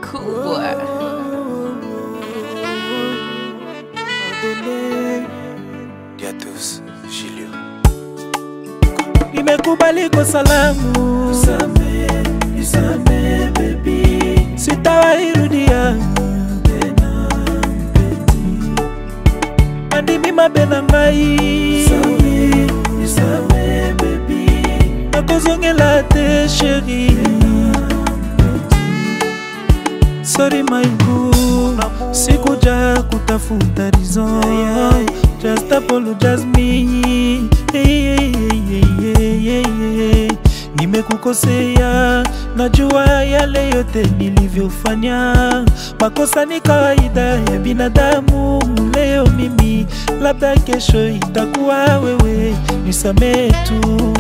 Cool boy. Dia tous, Gilio. nimekubali kosalamu sitawairudia andimi mabe na ngai nakozongela te sheri sori maibu sikuja kutafuta rizon just apologize me hey, hey, hey, hey, hey, hey. nimekukosea najua yale yote nilivyofanya makosa ni kawaida ya binadamu leo mimi labda kesho itakuwa wewe nisamee tu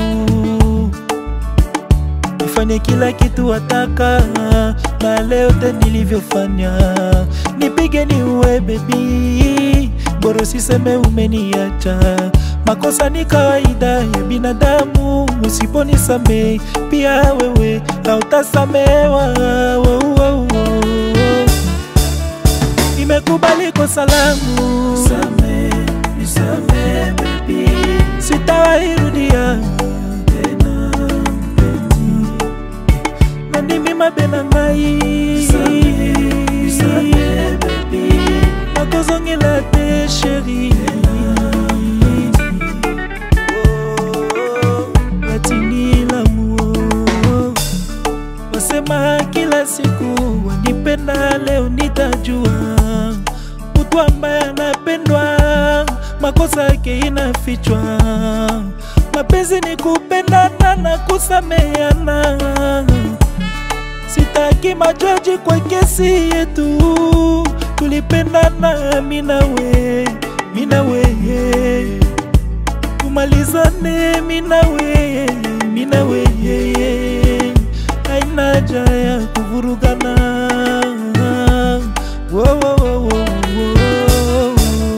nifanye kila kitu wataka na leo te nilivyofanya nipige ni uwe bebi boro siseme umeniacha makosa ni kawaida ya binadamu usiponisamee pia wewe hautasamewa wo, wo, wo. nimekubali kosa langu sitawairudia nandimi mabe na ngai nakozongela te sheri watinilamu wasema kila siku wanipenda leo nitajua mtu ambaye anapendwa makosa yake inafichwa mapenzi ni kupendana na kusameana sitaki majaji kwa kesi yetu tulipendana minawe minawe tumalizane minawe minawe haina haja ya kuvurugana wo, wo, wo, wo, wo.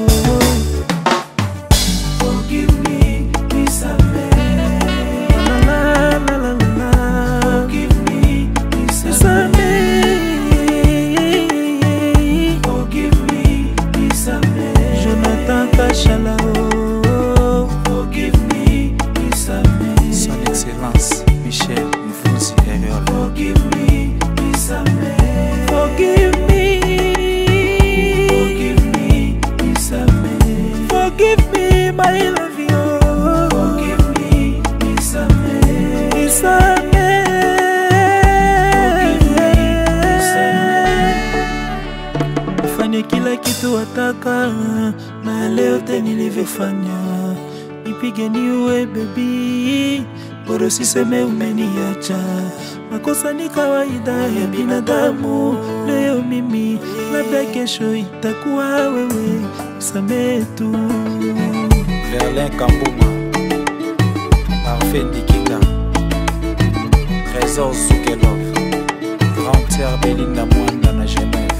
Forgive me, nisamehe. La, la, la, la, la, la. Forgive me, nisamehe. Nisamehe. Forgive me, nisamehe. Jonathan Kachala oh. Forgive me, nisamehe. Son Excellence, Michel Mfunzi Eriol. Forgive me, nisamehe. Forgive me Forgive me, nisamehe. Forgive me my love you Forgive me, nisamehe. Nisamehe. Forgive me, nisamehe. Fanye kila kitu wataka na leo te nilivyofanya nipige niue bebi boro siseme umeniacha makosa ni kawaida ya binadamu leo mimi labda kesho itakuwa wewe samee tu Verlin Kambuma. Parfait Nikita. Trésor Soukelov. Grand Terre Belinda Mwanda na Genève.